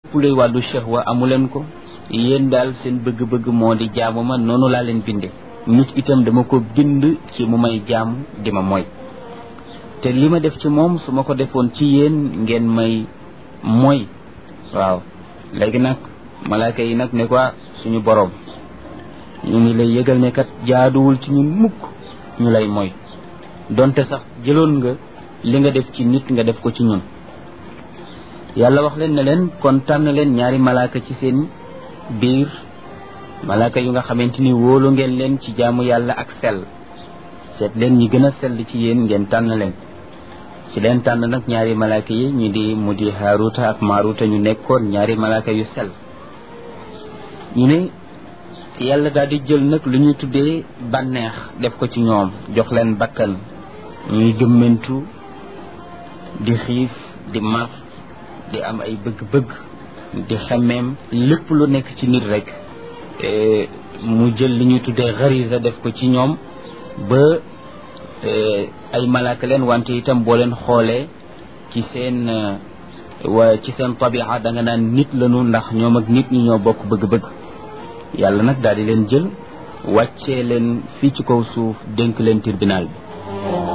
lépp luy wàllu shahwa amu leen ko yéen daal seen bëgg-bëgg moo di jaamu ma noonu laa leen binde nit itam dama ko bind ci mu may jaamu di ma mooy te li ma def ci moom su ma ko defoon ci yéen ngeen may mooy waaw léegi nag malaaka yi nag ne ko suñu boroom ñu ngi lay yëgal ne kat jaaduwul ci ñun mukk ñu lay mooy donte sax jëloon nga li nga def ci nit nga def ko ci ñun yàlla wax leen ne leen kon tànn leen ñaari malaaka ci seen biir malaaka yu nga xamante ni wóolu ngeen leen ci jaamu yàlla ak sell seet leen ñi gën a sell ci yéen ngeen tànn leen ci leen tànn nag ñaari malaaka yi ñu di mu di Haaruta ak Maaruta ñu nekkoon ñaari malaaka yu sell ñu ne yàlla daal di jël nag lu ñuy tuddee bànneex def ko ci ñoom jox leen bakkan ñuy gëmmentu di xiif di mar di am ay bëgg-bëgg di xemmeem lépp lu nekk ci nit rek mu jël li ñuy tuddee xarisa def ko ci ñoom ba ay malaaka leen wante itam boo leen xoolee ci seen wa ci seen tabixa da nga naan nit lañu ndax ñoom ak nit ñi ñoo bokk bëgg-bëgg yàlla nag daal di leen jël wàccee leen fii ci kaw suuf dénk leen tribunal bi